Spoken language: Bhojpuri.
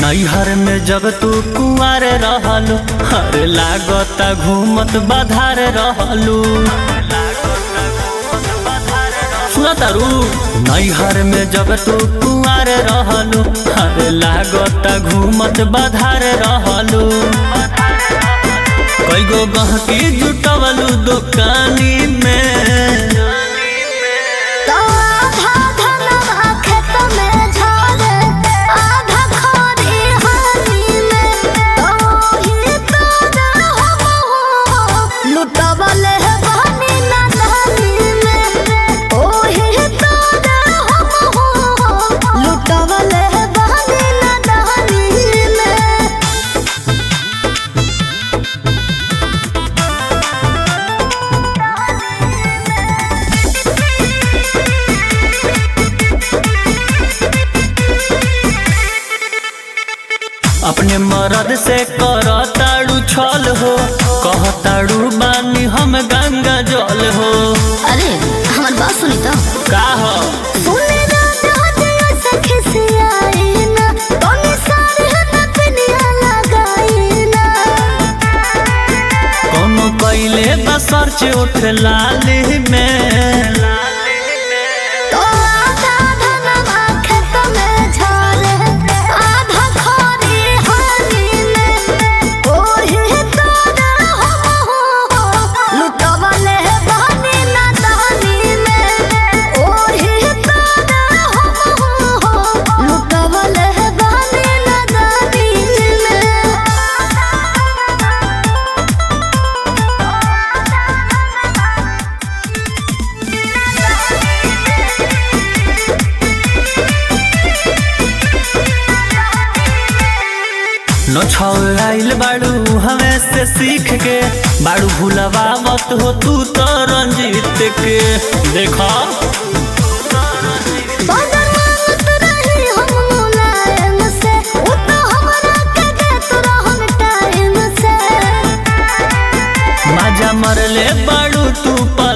नैहर में जब तू कुआर रहलू हर लागता घूमत बाधार रहलू सुना तारू नैहर में जब तू कुआर रहलू हर लागता घूमत बाधार रहलू कईगो गहकी जुटवलू दुकानी में तो आधा धनवा खेत में झरे, आधा खरी हानि में। तो ही तोरा हो, लुटवले बहनी नदानी में। ओही तोरा हो, लुटवले बहनी नदानी में। अपने मरद से करताड़ू छल हो कहताड़ू बानी हम गंगा जल हो अरे हमार बात सुनी तो का हो सुने ना दादिया सखी से आई ना तोने सारे न पिनिया लगाई ना कोनो कैले बसर उठ लाली में तो आधा धनवा खेत में झरे आधा खरी हानि में ओही तोरा हो लुटवले बहनी नदानी में ओही तोरा हो लुटवले बहनी नदानी में न छौराइल बाड़ू हमें से सीख के बाड़ू भुलवावत हो तू तो रंजीत के देखा बदन मांगत रही हम मुलायम से, उ तो हमरा के देत रहन टाइम से। माजा मरले बाड़ू तू